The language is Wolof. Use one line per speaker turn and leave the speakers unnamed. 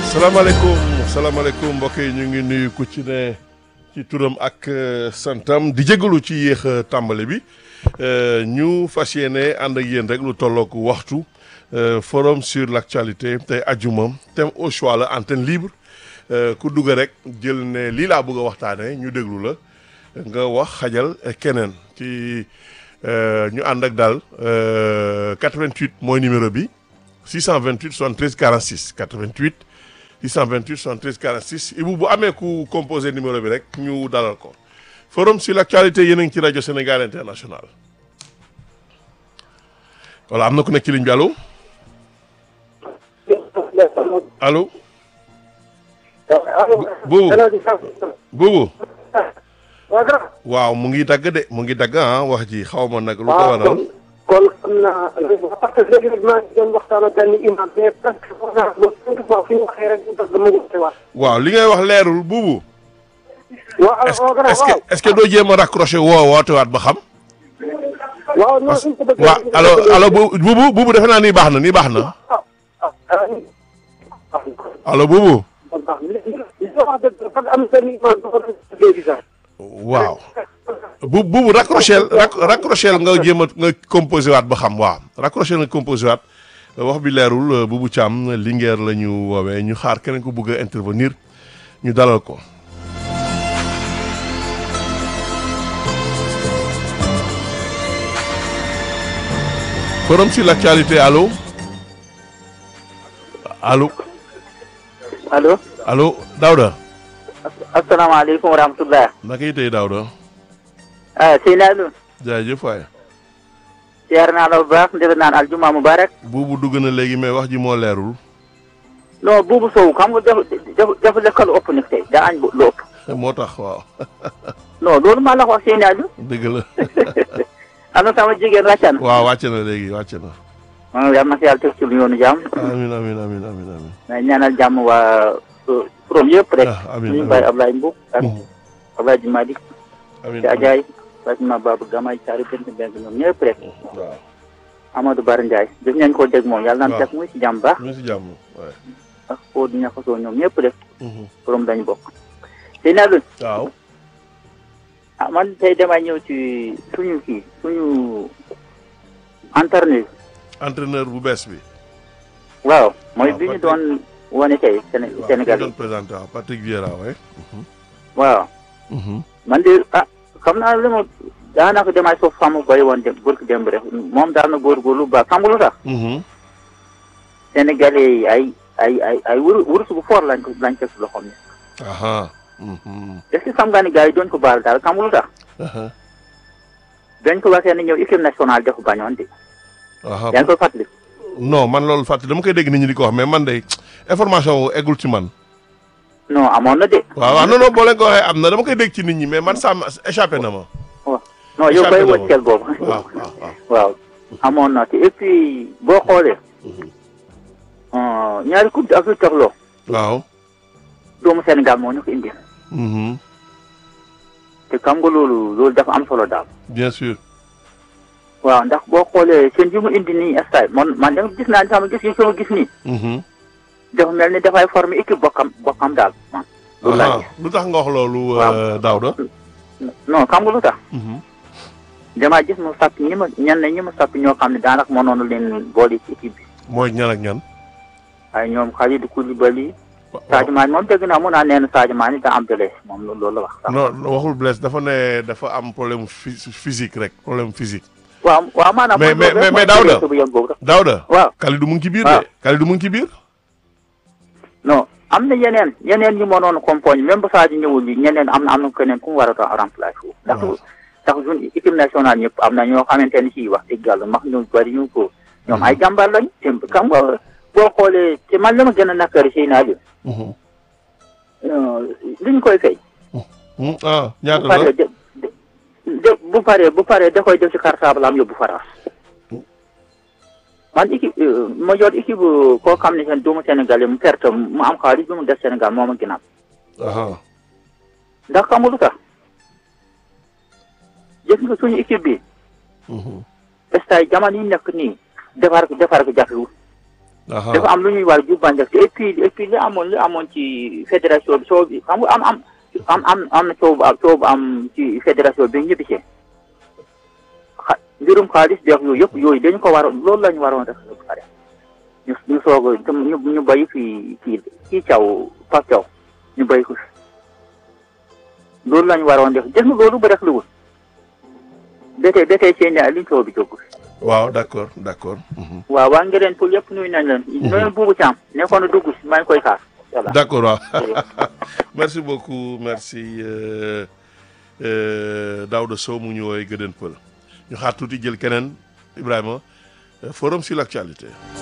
salaamaaleykum salaamaaleykum mbokk yi ñu ngi nuyu ku ci ne ci turam ak santam di jégalu ci yéex a tàmbali bi ñu fas yéene ànd ak yéen rek lu tollook waxtu forum sur l' actualité tey ajuma thème au choix la antenne libre ku dugg rek jël ne lii laa bëgg a waxtaanee ñu déglu la nga wax xajal keneen ci ñu ànd ak daal 88 mooy numéro bi 628 73 46 88. 628 73 46 Ibou bu amee ku composé numéro bi rek ñu dalal ko forum sur l' actualité yéen a ngi ci rajo Sénégal international voilà am na ku nekk ci ligne bi allo allo. buubu buubu waaw mu ngi dagg de mu ngi dagg ah wax ji xaw ma nag. lu ko waral
kon xam naa parce que léegi nag maa ngi doon waxtaan ak benn imam mais presque foog naa ba cinq fois fi ñu waxee rek mu dagg mu ngi waat.
waaw li ngay wax leerul buubu.
waaw
est ce que est ce que doo jéem a raccroché woo wootewaat ba xam.
waaw non suñ ko bëggee.
waaw allo allo buubu buubu defe naa nii baax na nii baax na. allo buubu. waaw. bu buubu raccrochel raccrochel nga jéem a nga composé waat ba xam waaw raccrochel nga composé waat wax bi leerul buubu Thiam Linguère la ñu woowee ñu xaar keneen ko bëgg a intervenir ñu dalal ko. forum sur l' actualité allo allo.
allo.
allo Daouda.
asalaamaaleykum wa rahmatulah.
naka yi tey Daouda.
ah Seydina Alioune.
jaajëf waay.
siyaar naa la bu baax defe naan aljuma mubarak.
buubu dugg na léegi mais wax ji moo leerul.
non buubu Sow xam nga dafa dafa dafa lekk lu ëpp nag tey daa añ lu ëpp.
moo tax waaw.
non loolu maa la ko wax Seydina Alioune.
dëgg la.
am na sama jigéen wàcc na.
waaw wàcc na léegi wàcc na.
man yal na si yàlla teg ci lu yoonu jàmm.
amiin amiin amiin amiin amiin.
may ñaanal jàmm waa kuréel yëpp rek.
ah amiin
ñu
amiin
bàyyi Ablaye Mbow. ak Ablaye Jumadi.
amiin
te Adjaye. Fatima Babou Gamay Thiaré Bent Mbeng ñoom ñëpp rek.
waaw
Amadou Bara Ndiaye. def nañ ko dégg moom yàlla naan
waaw
teg muy si jàmm baax.
ñu ngi si jàmm waay.
ak Fodou Niakhasso ñoom ñëpp rek. borom dañu bokk. Seydina Alioune.
waaw.
ah man tey damay ñëw ci suñu kii suñu entraîneur.
entraîneur bu bees bi.
waaw mooy
waaw,
bi ñu
Patrick.
doon wane tey Séné
waaw
Sénégal
ki
yi
doon présenté waaw Patrick Vieira waay.
waaw man de ah xam naa li ma daanaka damay soof xamu bay woon dem burki démb rek moom daal na góorgóorlu baax xam nga lu tax Sénégalais yi ay ay ay ay wur wurus bu fort lañ ko lañ teg si loxoom ne
aha.
est-ce que xam nga ni gars yi doon ko baal daal xam nga lu tax
aha.
dañ ko waxee ne ñëw équipe nationale dafa bañoon de
aha.
yaa ngi koy fàttali
non man loolu fàtte dama koy dégg nit ñi di ko wax mais man de information wu eggul ci man.
non amoon na de
waaw waaw non non boo leen ko waxee am na dama koy dégg ci nit ñi mais man ça m'a échappé na ma.
non yow
Échappé
bay
na
wëcceel boobu
waaw waaw waaw.
waaw amoon na te et puis boo xoolee euh, ñaari coupe d'Afrique toxloo
waaw.
doomu Sénégal moo ñu ko indi
Mhm.
te xam nga loolu loolu dafa am solo daal
bien sûr.
waaw ndax boo xoolee seen yi mu indi nii stade man man dama gis naa sama gis yi sama gis nii
Mhm.
dafa mel ni dafay former équipe bokkam bokkam daal man loolu laa
aha
gis
lu tax nga wax loolu.
Waaw.
euh, Daouda.
non xam nga lu tax
Mhm.
damaa gis mu sàpp ñi ma ñenn ñi ma sàpp ñoo xam ne daanaka mënoon leen boole ci équipe bi
mooy ñan ak ñan.
ay ñoom Kalidou Koulibaly
wa-
Sadio Mané moom dégg naa mun naa nee na Sadio Mané daa am blessé moom loolu la wax sax
non waxul blesse dafa ne dafa am problème phy- physique rek problème physique.
waaw waaw maanaam
Mais- mais- mais- mais Daouda.
bu yem boobu
Daouda.
waaw
Kalidou mu ngi ci biir
waaw.
de. Kalidou mu ngi ci biir.
non am na yeneen yeneen ñu mënoon compagnie même bu Sadio ñëwul yi ñeneen am na am na keneen ku mu war a remplacer foofu ndax
waaw.
ndax suñ équipe nationale ñëpp am na ñoo xamante ne si wax dëgg yàlla max ñu bari ñu ko ñoom ay jàmbaar lañ te xam nga boo xoolee te man li ma gën a nakari si naa
Mhm.
li ñu koy fay
Hmm, ah
bu
ñaata la.
paree de de- de bu paree bu paree da koy def ci cartable am yóbbu France man équipe euh, ma yor équipe euh, koo xam ne seen doomu Sénégal yi mu perte mu am xaalis bi mu def Sénégal moo ma gënal
aha.
ndax xam nga lu tax gis nga suñu équipe bi
Mhm.
stade jamono yi nekk nii defar ko defar ko jafewul
aha
dafa am lu ñuy war a jubbanti et puis et puis li amoon li amoon ci fédération bi soo bi xam nga am am am am am na coow bu am coow bu am ci fédération bi ñëpp ci xa mbirum xaalis beex yooyu yëpp yooyu dañu ko waroon loolu la ñu waroon def ba pare ñu ñu soog a tam ñu ñu béy fii kii kii caw Pape Thiaw ñu béy ko fi loolu la ñu waroon def def na loolu ba def lu wul ba tey ba tey seen liñ coow bi jóg
waaw d'accord d'accord mhm.
waaw waa ngeen pour yëpp nuyu nañ leen. nuyu buubu Thiam nekkoon na dugg si maa ngi koy xaar. voilà
d'accord waaw merci beaucoup merci euh, euh, Daouda Sow mu ñu woowee Gëdën Pël ñu xaar tuuti jël keneen Ibrahima euh, forum sur l'actualité